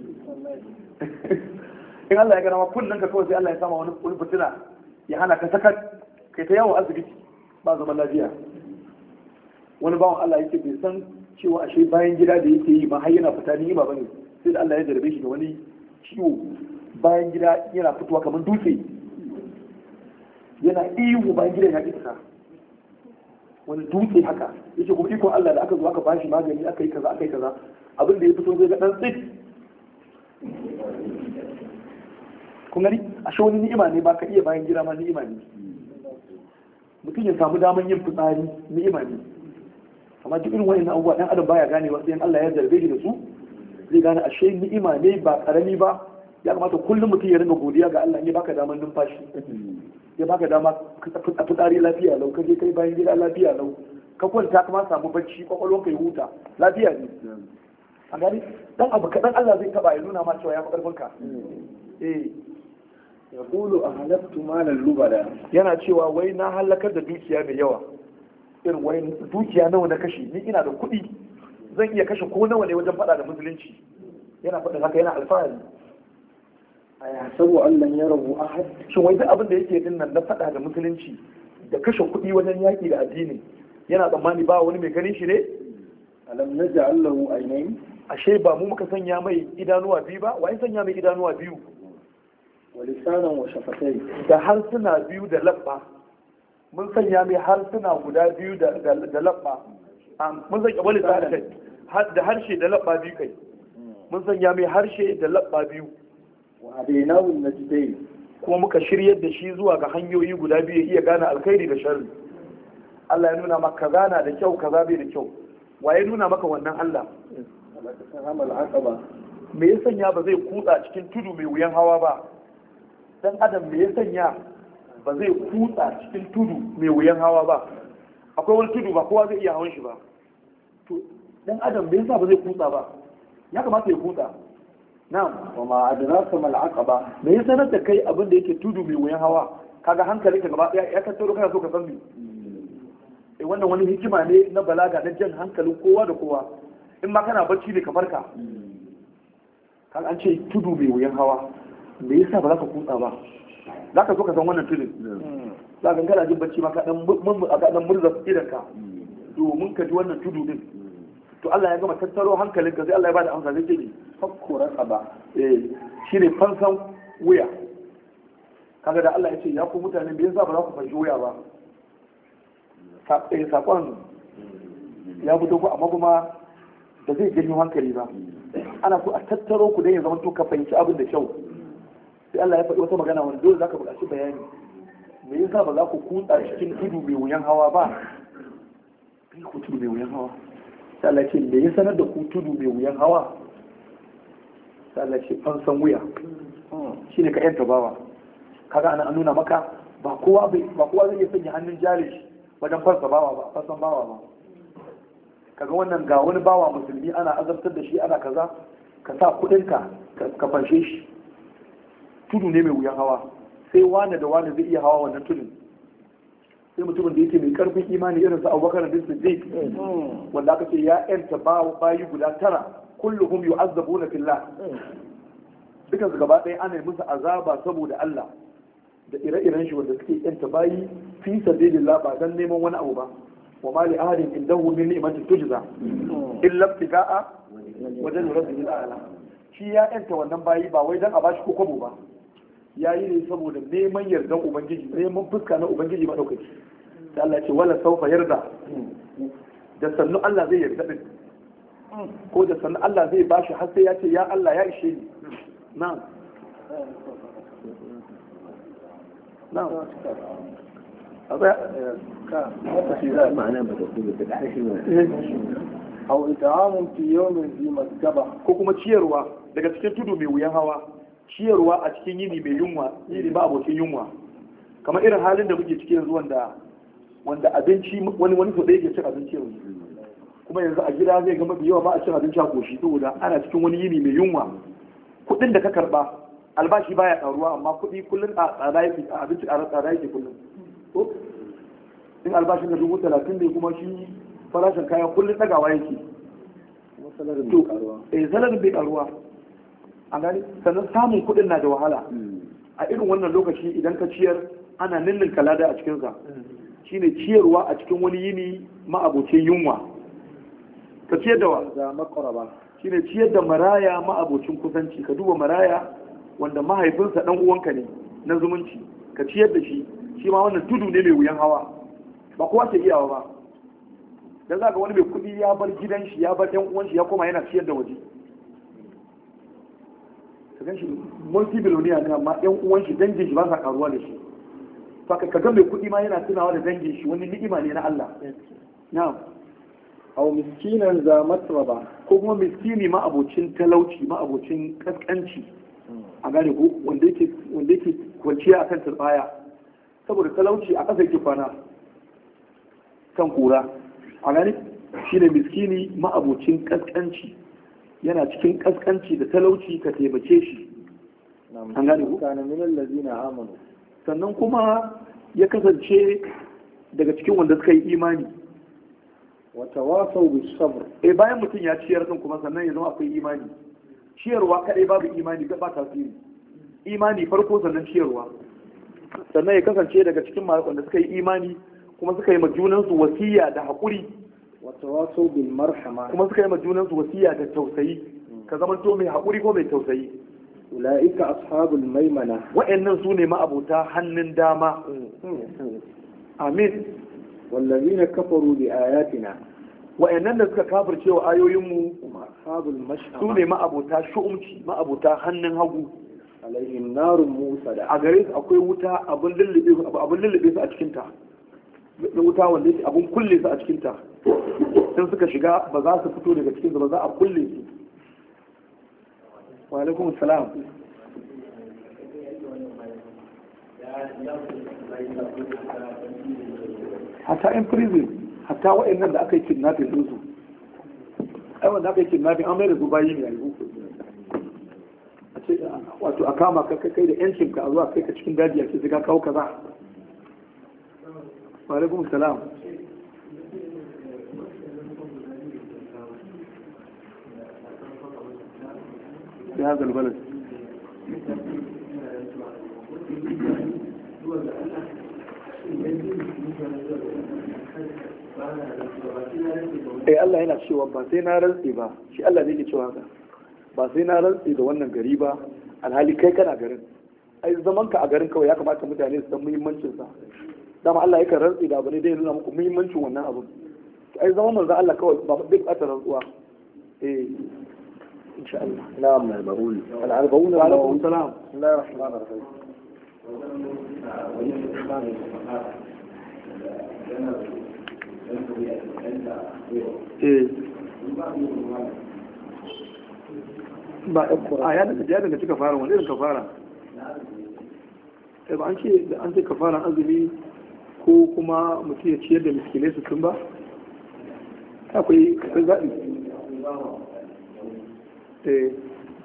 in Allah ya gana ma kullun ka kawai sai Allah ya sama wani wani fitina ya hana ka sakat kai ta yawo asibiti ba zaman lafiya wani bawan Allah yake bai san cewa ashe bayan gida da yake yi ma har yana fita ni ba bane sai da Allah ya jarabe shi da wani ciwo bayan gida yana fitowa kamar dutse yana ihu bayan gidan ya ƙi fita wani dutse haka yace kuma ikon Allah da aka zo aka bashi magani aka yi kaza aka yi kaza abin da ya fito zai ga dan tsit kun gani ashe wani ni'ima ne ba ka iya bayan gida ma ni'ima ne mutum ya samu daman yin fitsari ni'ima ne amma duk irin wani abubuwa dan adam baya ganewa sai Allah ya zarbe shi da su zai gane ashe ni'ima ne ba karami ba ya kamata kullum mutum ya ringa godiya ga Allah ya baka daman numfashi ya baka dama a fitsari lafiya lau ka je kai bayan gida lafiya lau ka kwanta kuma samu bacci kwakwalwar ka ya huta lafiya ne a gani dan abu kaɗan Allah zai taba ya nuna ma cewa ya fi ƙarfin ka eh yaqulu ahlaktu malan lubada yana cewa wai na halakar da dukiya mai yawa irin wai dukiya nawa na kashe ni ina da kuɗi zan iya kashe ko nawa ne wajen faɗa da musulunci yana faɗin haka yana alfahari a yasabu an lan yarahu ahad shin wai duk abin da yake din nan na faɗa da musulunci da kashe kuɗi wajen yaƙi da addini yana tsammani ba wani mai ganin shi ne alam naj'al lahu aynayn ashe ba mu muka sanya mai idanuwa biyu ba wai sanya mai idanuwa biyu wa lisanan wa shafatay da harsuna biyu da labba mun sanya mai harsuna guda biyu da da labba Am, mun sanya wani harshe da harshe da labba biyu kai mun sanya mai harshe da labba biyu wa hadaynahu najdayn kuma muka shiryar da shi zuwa ga hanyoyi guda biyu ya iya gane alkhairi da sharri Allah ya nuna maka gana da kyau kaza bai da kyau wa ya nuna maka wannan Allah alaqama al-aqaba me ya sanya ba zai kutsa cikin tudu mai wuyan hawa ba dan adam me ya sanya ba zai kutsa cikin tudu mai wuyan hawa ba akwai wani tudu ba kowa zai iya hawan shi ba to dan adam me yasa ba zai kutsa ba ya kamata ya kutsa na'am wa ma adraka mal aqaba me ya sanar da kai abin da yake tudu mai wuyan hawa kaga hankali ka gaba ɗaya ya tattaro kana so ka san me eh wannan wani hikima ne na balaga na jan hankalin kowa da kowa in ma kana bacci ne ka farka kan an ce tudu mai wuyan hawa me yasa ba za ka kutsa ba za ka so ka san wannan tudun za ka kana jin bacci ma ka dan mun a dan murza idan ka domin ka ji wannan tudu din to Allah ya gama tattaro hankalinka sai Allah ya bada amsa zai ce ni fakku raqaba eh shine fansan wuya kaga da Allah ya ce ya ku mutane me yasa ba za ku fanshi wuya ba Sa- eh, sakon ya fito ku amma kuma da zai janyo hankali ba ana so a tattaro ku don ya zama to ka fahimci abin da kyau sai Allah ya faɗi wata magana wanda dole zaka buƙaci bayani me yasa ba za ku kutsa cikin tudu mai wuyan hawa ba kai ku tudu mai wuyan hawa sai Allah ya ce me ya sanar da ku tudu mai wuyan hawa sai Allah ya ce an san wuya shine ka yanta bawa kaga ana an nuna maka ba kowa bai ba kowa zai iya sanya hannun jari shi wajen farsa bawa ba farsan bawa ba kaga wannan ga wani bawa musulmi ana azabtar da shi ana kaza ka sa kudinka ka fanshe shi tudu ne mai wuyan hawa sai wane da wane zai iya hawa wannan tudun sai mutumin da yake mai karfin imani irin su abubakar bin siddiq wanda aka ce ya yanta bayi guda tara kulluhum yu'azzabuna fillah dukan su gaba ɗaya ana yi musu azaba saboda Allah da ire-iren shi wanda suke yanta bayi fi sabilillah ba dan neman wani abu ba wa ma li ahadin indahu min ni'matin tujza illa ibtiga'a wajen rabbil a'la shi ya yanta wannan bayi ba wai dan a bashi ko kwabo ba ya yi ne saboda neman yardan ubangiji neman fuska na ubangiji madaukaki da Allah ya ce wala saufa yarda da sannu Allah zai yarda din ko da sannu Allah zai bashi har sai ya ce ya Allah ya ishe ni na'am na'am aw it'amun fi yawmin zi masgaba ko kuma ciyarwa daga cikin tudu mai wuyan hawa ciyarwa a cikin yini mai yunwa yini ba abokin yunwa kamar irin halin da muke ciki yanzu wanda wanda abinci wani wani so da yake cin abinci yanzu kuma yanzu a gida zai ga mafi yawa ba a cin abinci a koshi saboda ana cikin wani yini mai yunwa kuɗin da ka karba albashi baya karuwa amma kuɗi kullum a tsada yake a abinci a tsada yake kullum ko in albashin da dubu talatin ne kuma shi farashin kaya kullum ɗagawa yake masalarin to karuwa eh salarin bai karuwa a gani sannan samun kuɗin na da wahala a irin wannan lokaci idan ka ciyar ana ninnin kalada a cikinsa shine ciyarwa a cikin wani yini ma'abocin yunwa ka ciyar da wa za makaraba shine ciyar da maraya ma'abocin kusanci ka duba maraya wanda mahaifinsa dan uwanka ne na zumunci ka ciyar da shi shi ma wannan tudu ne mai wuyan hawa ba kowa ke iyawa ba da za ga wani mai kuɗi ya bar gidan shi ya bar ɗan uwan shi ya koma yana ciyar da waje ka gan shi multi biloniya ne amma ɗan uwan shi dangin shi ba sa karuwa da shi to ka ga mai kuɗi ma yana tunawa da dangin shi wani ni'ima ne na Allah na'am aw miskinan za matraba ko kuma miskini ma abocin talauci ma abocin kaskanci a gane ko wanda yake wanda yake kwanciya akan turbaya saboda talauci a ƙasa yake kwana kan kura a gane shine miskini ma abocin kaskanci yana cikin kaskanci da talauci ka taimake shi an gane ko kana min allazina amanu sannan kuma ya kasance daga cikin wanda suka yi imani wa tawasaw bis sabr eh bayan mutum ya ciyar din kuma sannan ya zama akwai imani ciyarwa kadai babu imani ba tasiri imani farko sannan ciyarwa sannan ya kasance daga cikin wanda suka yi imani kuma suka yi ma junansu wasiya da haƙuri wa tawasaw bil marhama kuma suka yi ma junansu wasiya da tausayi ka zama to mai haƙuri ko mai tausayi ulaika ashabul maimana wa'annan su ne ma'abota hannun dama amin wallazina kafaru bi ayatina wa'annan da suka kafirce wa ayoyinmu hum ashabul su mash'ama ne ma'abota shu'umci ma'abota hannun hagu alaihim narun musada a gare su akwai wuta abin lullube abin lullube su a cikin ta da wuta wanda yake abin kulle su a cikin ta in suka shiga ba za su fito daga cikin su ba za a kulle su wa alaikum salam hatta in prison hatta wa'annan da aka yi kidnapping din su ai wanda aka yi kidnapping an mai da su bayi ne a yi a ce wato a kama ka kai da yancin ka a zuwa kai ka cikin daji a ce sai ka kawo kaza wa alaikum salam في هذا البلد eh Allah yana cewa ba sai na rantsi ba shi Allah ne ke cewa haka ba sai na rantsi da wannan gari ba alhali kai kana garin ai zaman ka a garin kawai ya kamata mutane su san muhimmancin sa dama Allah yakan rantsi da abu ne dai nuna muku muhimmancin wannan abu ai zaman manzo Allah kawai ba duk ɓata rantsuwa eh insha Allah نعم البرول الأربعون wa alaikum النووي salam بسم الله الرحمن الرحيم eh ba a ya daga ya daga cika fara wani irin kafara eh ba an ce da an ce kafaran azumi ko kuma mutum ya ciyar da miskinai su tun ba akwai akwai zaɓi eh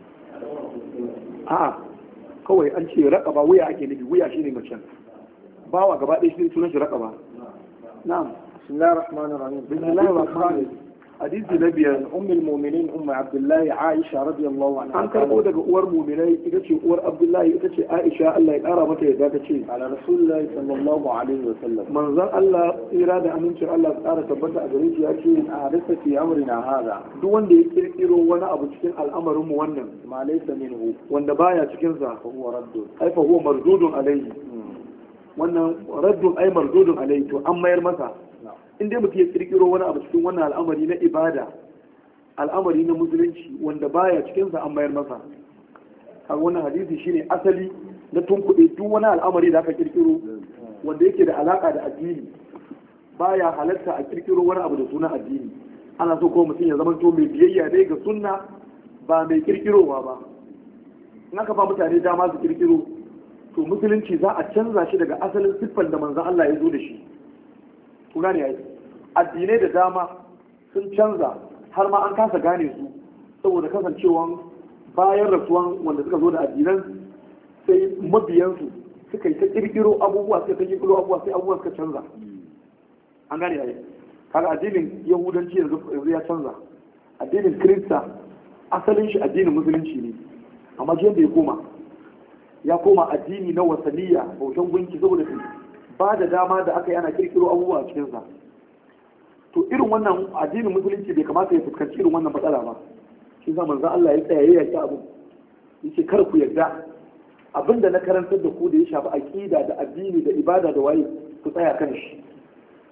a'a kawai an ce raƙaba wuya ake nufi wuya shine macen bawa gaba ɗaya shi sunan shi raƙaba na'am بسم الله الرحمن الرحيم بسم الله الرحمن الرحيم hadisi na biyar أم المؤمنين أم عبد الله عائشة رضي الله عنها an karɓo daga uwar muminai ita ce uwar abdullahi ita ce aisha allah ya ƙara mata yadda ta ce على رسول الله صلى الله عليه وسلم manzon allah tsira da amincin allah su ƙara tabbata a gare shi ya ce أحدث في أمرنا هذا duk wanda ya kirkiro wani abu cikin al'amarinmu wannan ما ليس منه wanda baya cikinsa فهو رد ai fa huwa mardudun alayhi wannan raddun ai mardudun alayhi to an mayar masa نعم in dai mutum ya kirkiro wani abu cikin wannan al'amari na ibada al'amari na musulunci wanda baya cikinsa an mayar masa kaga wannan hadisi shine asali na tunkuɗe duk wani al'amari da aka kirkiro wanda yake da alaka da addini baya halatta a kirkiro wani abu da sunan addini ana so ko mutum ya zama to mai biyayya ne ga sunna ba mai kirkirowa ba in aka ba mutane dama su kirkiro to musulunci za a canza shi daga asalin siffar da manzon Allah ya zo da shi ku gane yayi addinai da dama sun canza har ma an kasa gane su saboda kasancewan bayan rasuwan wanda suka zo da addinan sai mabiyansu suka yi ta kirkiro abubuwa suka ta kirkiro abubuwa sai abubuwa suka canza an gane yayi kaga addinin yahudanci yanzu yanzu ya canza addinin kirista asalin shi addinin musulunci ne amma jiyan da ya koma ya koma addini na wasaniya bautan gunki saboda su ba da dama da aka yi ana kirkiro abubuwa a cikinsa to irin wannan addinin musulunci bai kamata ya fuskanci irin wannan matsala ba shi sa manzon Allah ya tsaya ya yaki abu yace kar ku yarda abinda na karantar da ku da ya shafi aqida da addini da ibada da waye ku tsaya kan shi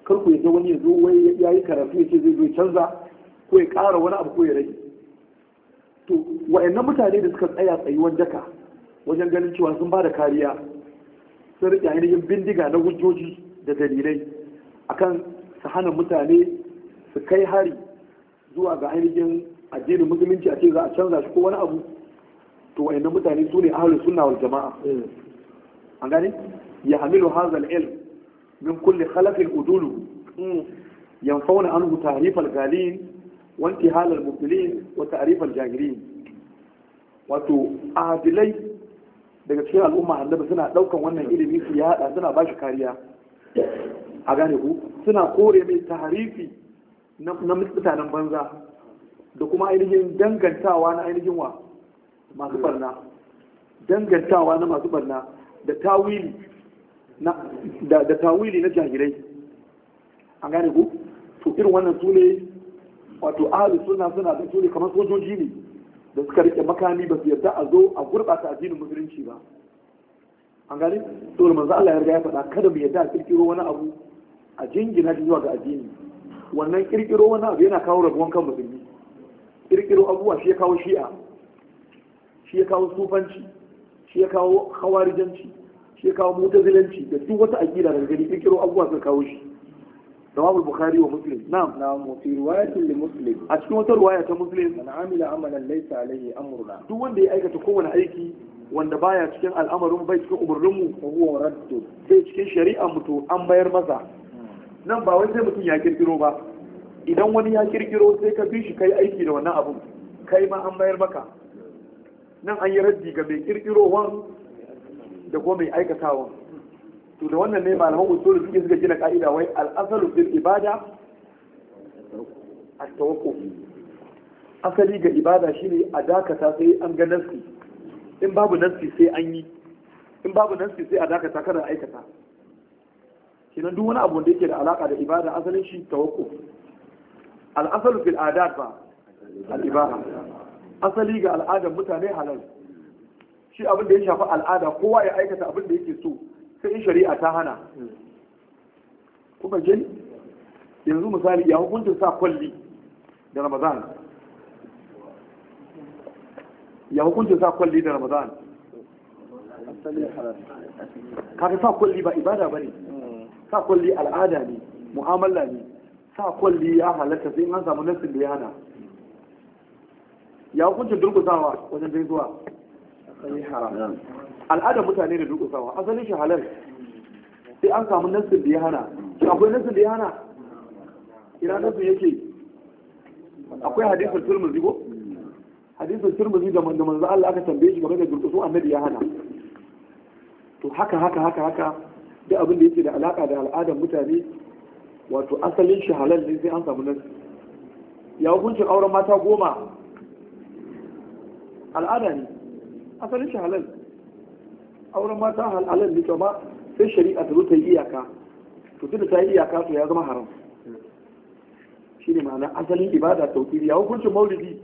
kar ku yadda wani ya zo wai ya yi karatu ya ce zai zo ya canza ko ya ƙara wani abu ko ya rage to wa'annan mutane da suka tsaya tsayuwan daka wajen ganin cewa sun ba da kariya sun riƙe ainihin bindiga na hujjoji da dalilai akan su hana mutane su kai hari zuwa ga ainihin addinin musulunci a ce za a canza shi ko wani abu to wa'annan mutane su ne ahlus sunna wal jama'a an gane ya hamilu hazal ilm min kulli khalafin udulu yanfauna anhu tahrif al-galin wa intihal al-mubtilin wa ta'rif al-jahilin wato adilai daga cikin al'umma annabi suna daukan wannan ilimi su yada suna bashi kariya a gane ku suna kore mai tahrifi na mutanen banza da kuma ainihin dangantawa na ainihin wa masu barna dangantawa na masu barna da tawili na da, da tawili na jahilai an gane ku to irin wannan su ne wato ahalus suna suna da su ne kamar sojoji ne da suka rike makami ba su yarda a zo a gurɓata addinin musulunci ba an gane to da manzo Allah ya riga ya faɗa kada mu yarda a kirkiro wani abu a jingina shi zuwa ga addini wannan kirkiro wani abu yana kawo rabuwan kan musulmi kirkiro abubuwa shi ya kawo shi'a shi ya kawo sufanci shi ya kawo hawarijanci shi ya kawo mutazilanci da duk wata aqida daga gani kirkiro abubuwa suka kawo shi rawahu bukhari wa muslim na'am نعم وفي رواية لمسلم a cikin wata ruwaya ta muslim من عمل عملا ليس عليه أمرنا duk wanda ya aikata kowane aiki wanda baya cikin al'amarin bai cikin umarninmu فهو رد sai cikin shari'a mutu an bayar masa nan ba wai sai mutum ya kirkiro ba idan wani ya kirkiro sai ka bi shi kai aiki da wannan abun kai ma an bayar maka nan an yi raddi ga mai kirkirowan da kuma mai aikatawan to da wannan ne malaman usul suke suka gina ka'ida wai al'asalu fil ibada at-tawakkuf asali ga ibada shine a dakata sai an ga nasi in babu nasi sai an yi in babu nasi sai a dakata kada a aikata kenan duk wani abu da yake da alaka da ibada asalin shi tawakkuf al'asalu fil adat ba al-ibaha asali ga al'adar mutane halal shi abin da ya shafi al'ada kowa ya aikata abin da yake so sai in shari'a ta hana kuma je yanzu misali ya hukuncin sa kwalli da ramadan ya hukuncin sa kwalli da ramadan kaga sa kwalli ba ibada bane sa kwalli al'ada ne mu'amala ne sa kwalli ya halatta sai in an samu nassin da ya hana ya hukuncin durkusawa wajen gaisuwa أصلي حرام al'adar mutane da durkusawa asalin shi halal sai an samu nassin da ya hana shi akwai nassin da ya hana ina nassin yake akwai hadisul turmuzi ko hadisul turmuzi da manzo manzo Allah aka tambaye shi game da durkusu annabi ya hana to haka haka haka haka duk abin da yake da alaka da al'adar mutane wato asalin shi halal ne sai an samu nassi ya hukuncin auren mata goma al'ada ne asalin shi halal auren mata halal ne to ba sai shari'a ta zo ta yi iyaka to tunda ta yi iyaka to ya zama haram shi ne ma'ana asalin ibada tauhidi ya hukuncin maulidi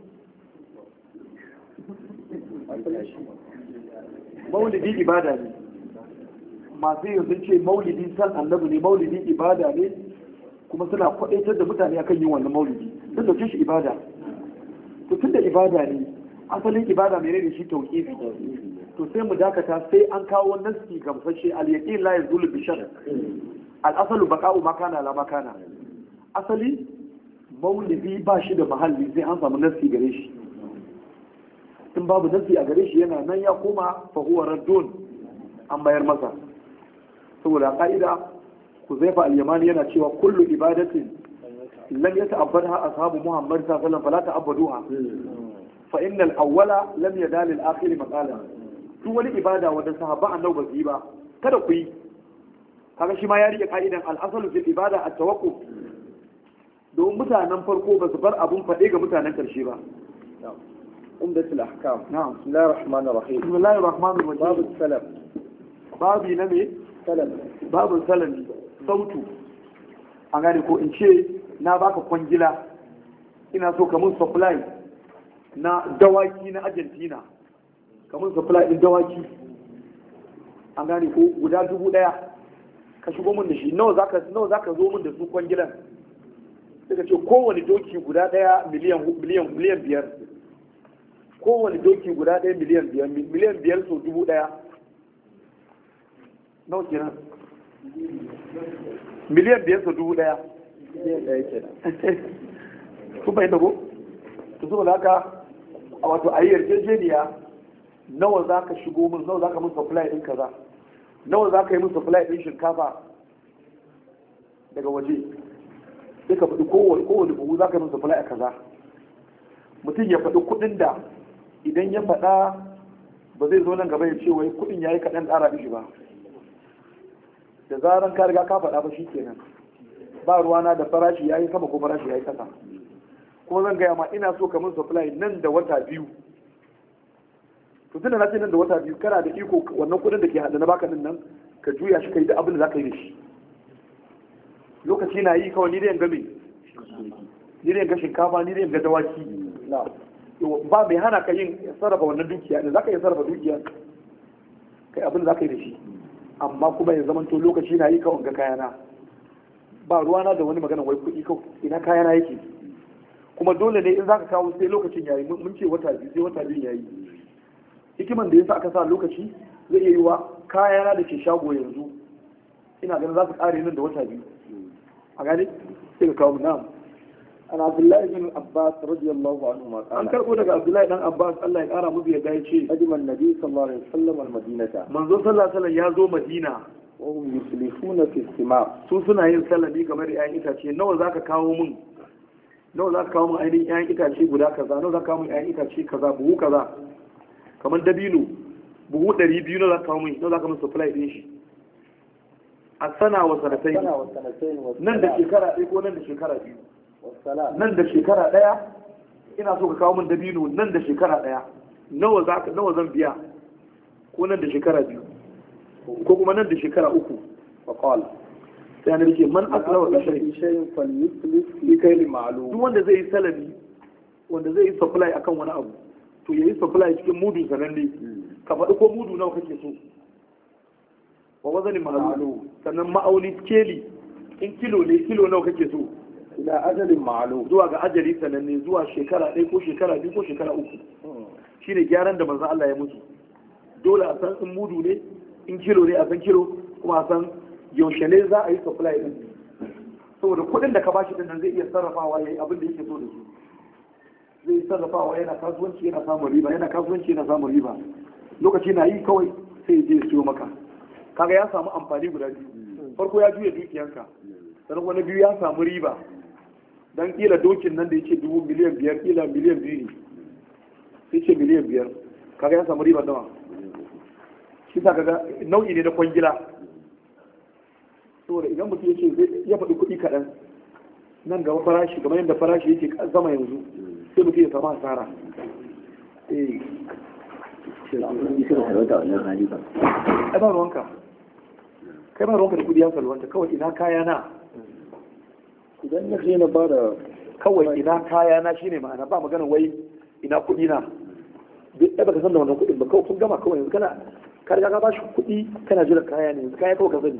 maulidi ibada ne masu yin sun ce maulidi san annabi ne maulidi ibada ne kuma suna kwadaitar da mutane akan yin wannan maulidi sun dauke shi ibada to tunda ibada ne asalin ibada mai ne shi tauhidi to sai mu dakata sai an kawo nasi gamsashe al-yaqin la yazulu bi shar al-asalu baqa'u ma kana la ma kana asali maulidi ba shi da mahalli sai an samu nasi gare shi in babu nasi a gare shi yana nan ya koma fa huwa raddun an bayar masa saboda ka'ida Huzaifa al-Yamani yana cewa kullu ibadatin lam yata'abbadha ashabu Muhammad sallallahu alaihi wasallam fala ta'abbaduha fa innal awwala lam yadal al-akhir maqala duk wani ibada wanda sahabban annabi ba su yi ba kada ku yi kaga shi ma ya rike ka'idan al-asalu fil ibada at-tawakkuf domin mutanen farko ba su bar abun faɗe ga mutanen ƙarshe ba عمدة الأحكام na'am بسم الله الرحمن الرحيم bismillahir rahmanir باب rahim السلف babi na me سلف babu salami sautu an gane ko in ce na baka kwangila ina so ka mun supply na dawaki na argentina ka mun supply din dawaki an gane ko guda dubu daya ka shigo min da shi nawa zaka nawa zaka zo min da su kwangilan sai ka ce kowane doki guda daya miliyan miliyan miliyan biyar kowane doki guda daya miliyan biyar miliyan biyar so dubu daya nawa kenan miliyan biyar so dubu daya miliyan ɗaya kenan kun fahimta ko to saboda haka a wato a yi yarjejeniya nawa za ka shigo min nawa za ka min supply ɗin kaza nawa za ka yi min supply ɗin shinkafa daga waje sai ka faɗi kowane kowane buhu za ka yi min supply a kaza mutum ya faɗi kuɗin da idan ya faɗa ba zai zo nan gaba ya ce wai kuɗin ya yi kaɗan ƙara mishi ba da zaran ka riga ka faɗa ba shi kenan ba ruwana da farashi ya yi sama ko farashi ya yi ƙasa kuma zan gaya ma ina so ka min supply nan da wata biyu to tunda na ce nan da wata biyu kana da iko wannan kudin da ke hada na baka din nan ka juya shi kai da abin da za ka yi da shi lokaci na yi kawai ni da yanga me ni da yanga shinkafa ni da yanga dawaki na ba mai hana ka yin sarrafa wannan dukiya da za ka yi sarrafa dukiya kai abin da za ka yi da shi amma kuma ya zamanto lokaci na yi kawai ga kayana ba ruwana da wani magana wai kuɗi kawai ina kayana yake kuma dole ne in zaka kawo sai lokacin yayi mun ce wata biyu sai wata biyu yayi hikiman da yasa aka sa lokaci zai iya yiwa kayana da ke shago yanzu ina ganin za su kare nan da wata biyu a gane sai ka kawo na'am an abdullahi bin abbas radiyallahu anhu ma an qala karbo daga abdullahi dan abbas Allah ya kara musu yadda ya ce qadima an-nabi sallallahu alaihi wasallam al-madinata manzo sallallahu alaihi wasallam ya zo madina wa hum yuslifuna fi istima' su suna yin salami game da 'ya'yan itace nawa zaka kawo mun nawa za ka kawo mun ainihin 'ya'yan itace guda kaza nawa za ka kawo mun 'ya'yan itace kaza buhu kaza kamar dabino buhu ɗari biyu nawa za ka kawo mun nawa za ka mun supply ɗin shi a sana wa sanatai sana wa sanatayn wa nan da shekara ɗaya ko nan da shekara biyu wa salat nan da shekara ɗaya ina so ka kawo mun dabino nan da shekara ɗaya nawa za ka nawa zan biya ko nan da shekara biyu ko kuma nan da shekara uku fa qala sai na rike man man aslawa aslama fi shay'in fi shay'in falyuslif fi kayli ma'lum duk wanda zai yi salami wanda zai yi supply akan wani abu to ya yi supply cikin mudu sananne ka faɗi ko mudu nawa kake so wa wazani ma'alu sannan ma'auni keli in kilo ne kilo nawa kake so ila ajalin ma'lum zuwa ga ajali sananne zuwa shekara ɗaya ko shekara biyu ko shekara uku shine gyaran da manzon Allah ya mutu dole a san in mudu ne in kilo ne a san kilo kuma a san yaushe ne za a yi supply din saboda kuɗin da ka bashi din nan zai iya sarrafawa yayi abin da yake so da su zai yi sarrafawa yana kasuwanci yana samun riba yana kasuwanci yana samun riba lokaci na yi kawai sai ya je ya siyo maka kaga ya samu amfani guda biyu farko ya juya dukiyanka sannan wani biyu ya samu riba dan kila dokin nan da yake dubu miliyan biyar kila miliyan biyu ne sai ce miliyan biyar kaga ya samu riba nawa shi sa kaga nau'i ne na kwangila saboda idan mutum ya ce zai ya faɗi kuɗi kaɗan nan gaba farashi kamar yadda farashi yake zama yanzu sai mutum ya samu asara eh ai ba ruwanka kai ba ruwanka da kuɗi ya salwanta kawai ina kaya na idan na je na bada kawai ina kaya na shine ma'ana ba magana wai ina kuɗi na duk ɗaya baka san da wannan kuɗin ba kawai kun gama kawai yanzu kana ka riga ka ba shi kuɗi kana jiran kaya ne yanzu kaya kawai ka sani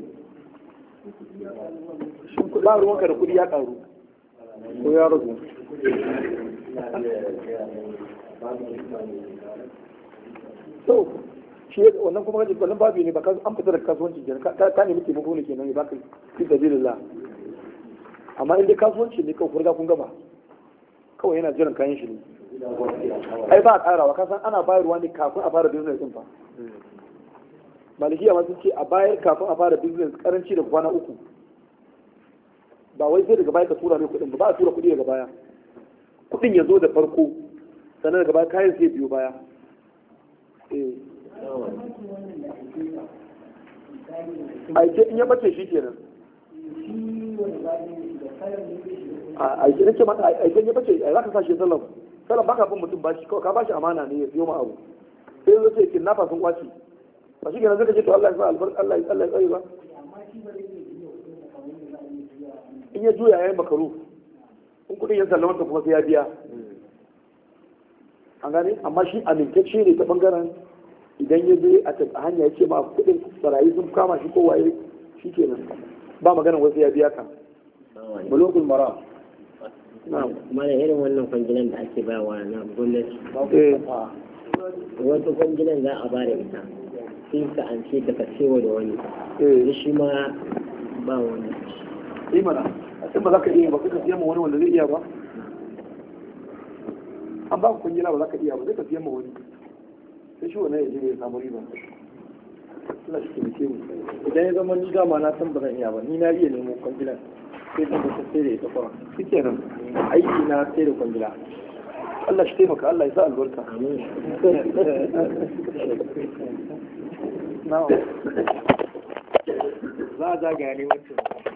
shin kuɗi ba ruwanka da kuɗi ya ƙaru ko ya ragu to shi wannan kuma kaje wannan babu ne ba ka an fita da kasuwanci kenan ka ka nemi taimako ne kenan ya baka fi sabilillah amma in dai kasuwanci ne kawai kun riga kun gama kawai yana jiran kayan shi ne ai ba a karawa kasan ana bayarwa ne kafin a fara business din fa malikiya ma sun ce a bayar kafin a fara business karanci da kwana uku ba wai sai daga baya ka tura mai kuɗin ba ba a tura kuɗi daga baya kuɗin ya zo da farko sannan daga baya kayan sai biyo baya eh aike in ya bace shi kenan a aike nake mata aike in ya bace ai zaka sa shi sallam sallam baka bin mutum bashi kawai ka bashi amana ne ya siyo ma abu sai zo ce kidnapper sun kwaci ba shi kenan zaka ce to Allah ya sa albarka Allah ya Allah ya tsare ba in ya juya yayin makaru in kudin ya sallamanta kuma sai ya biya an gane amma shi amintacce ne ta bangaren idan ya je a hanya ya ce ma kudin barayi sun kama shi kowaye shi kenan ba maganar wasu ya biya ka bulugul maram na'am kuma da irin wannan kwangilan da ake bawa na gwamnati eh wata kwangilan za a ba da ita sai ka an ce ka cewa da wani eh shi ma ba wani yi mana in ba za ka iya ba ka siyan ma wani wanda zai iya ba an ba ku kwangila ba za ka iya ba zai ka siyan ma wani sai shi wannan ya je ya samu riba Allah shi taimake mu idan ya zama ni dama na san ba zan iya ba ni na iya nemo kwangilan sai zan ta sai da ita fara shi kenan aiki na sai da kwangila Allah shi taimaka Allah ya sa albarka na'am za a zagaya ne wancan